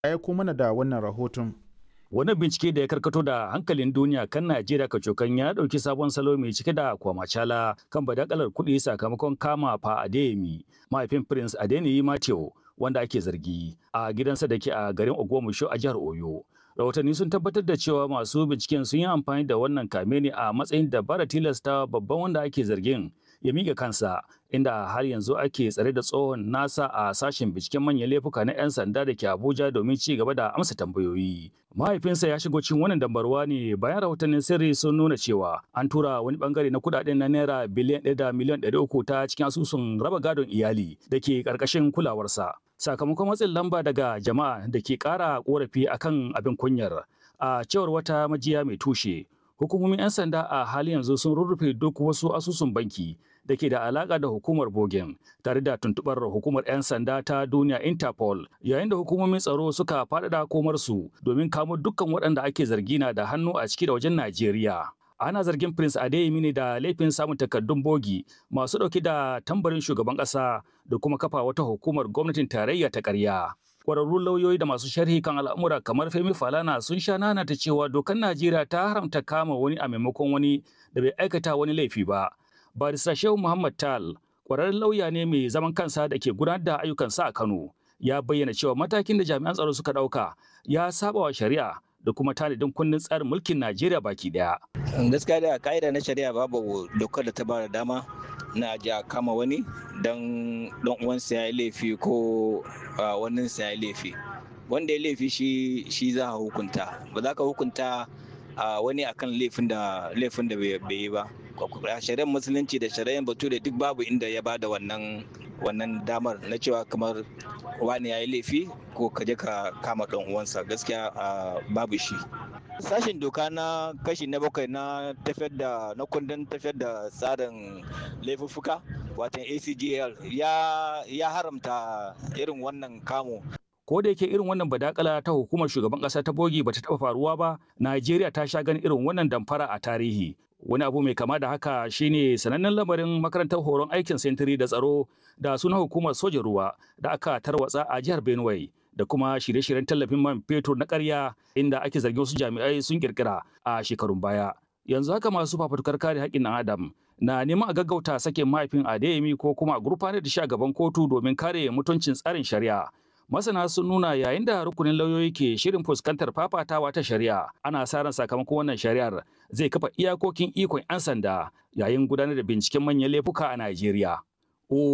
ya aiko mana da wannan rahoton. Wani bincike da ya karkato da hankalin duniya kan Najeriya kacokan ya ɗauki sabon salo mai cike da kwamacala kan badakalar kuɗi sakamakon kama fa Adeyemi, mahaifin Prince Adeniyi Mateo, wanda ake zargi a gidansa da ke a garin Ogbomoso a jihar Oyo. Rahotanni sun tabbatar da cewa masu binciken sun yi amfani da wannan kame ne a matsayin dabara tilasta babban wanda ake zargin ya miƙa kansa inda har yanzu ake tsare da tsohon nasa a sashen binciken manyan laifuka na 'yan sanda da ke Abuja domin ci gaba da amsa tambayoyi. Mahaifinsa ya shigo cikin wannan dambarwa ne bayan rahotannin sirri sun nuna cewa an tura wani bangare na kudaden na naira biliyan ɗaya da miliyan ɗari uku ta cikin asusun raba gadon iyali da ke ƙarƙashin kulawarsa. Sakamakon matsin lamba daga jama'a da ke ƙara ƙorafi akan abin kunyar a cewar wata majiya mai tushe. Hukumomin 'yan sanda a hali yanzu sun rurrufe duk wasu asusun banki da ke da alaka da hukumar Bogen tare da tuntubar hukumar 'yan sanda ta duniya Interpol yayin da hukumomin tsaro suka faɗaɗa komarsu domin kamo dukkan waɗanda ake zargi na da hannu a ciki da wajen Najeriya. Ana zargin Prince Adeyemi ne da laifin samun takardun bogi masu ɗauke da tambarin shugaban ƙasa da kuma kafa wata hukumar gwamnatin tarayya ta ƙarya. Kwararrun lauyoyi da masu sharhi kan al'amura kamar Femi Falana sun sha nanata cewa dokar Najeriya ta haramta kama wani a maimakon wani da bai aikata wani laifi ba. Barista Shehu Muhammad Tal, kwararren lauya ne mai zaman kansa da ke gudanar da ayyukansa a Kano, ya bayyana cewa matakin da jami'an tsaro suka ɗauka ya saba wa shari'a da kuma tanadin kundin tsarin mulkin Najeriya baki daya. Gaskiya da ka'ida na shari'a babu dokar da ta ba da dama na ji a kama wani don don uwansa ya yi laifi ko wannan sa ya yi laifi. Wanda ya laifi shi shi za a hukunta. Ba za ka hukunta wani akan laifin da laifin da bai yi ba. shari'ar musulunci da shari'ar bature duk babu inda ya bada wannan wannan damar na cewa kamar wani ya yi laifi ko ka je ka kama ɗan uwansa gaskiya babu shi sashen doka na kashi na bakwai na tafiyar da na kundin tafiyar da tsarin laifuffuka watan acgl ya ya haramta irin wannan kamo ko da yake irin wannan badakala ta hukumar shugaban kasa ta bogi bata taba faruwa ba Najeriya ta sha ganin irin wannan damfara a tarihi wani abu mai kama da haka shine sanannen lamarin makarantar horon aikin sentiri da tsaro da suna hukumar sojan ruwa da aka tarwatsa a jihar Benue da kuma shirye-shiryen tallafin man fetur na ƙarya inda ake zargin wasu jami'ai sun kirkira a shekarun baya yanzu haka masu fafutukar kare haƙƙin ɗan adam na neman a gaggauta sakin mahaifin Adeyemi ko kuma a gurfanar da shi a gaban kotu domin kare mutuncin tsarin shari'a masana sun nuna yayin da rukunin lauyoyi ke shirin fuskantar fafatawa ta shari'a ana sa ran sakamakon wannan shari'ar zai kafa iyakokin ikon 'yan sanda yayin gudanar da binciken manyan laifuka a Najeriya.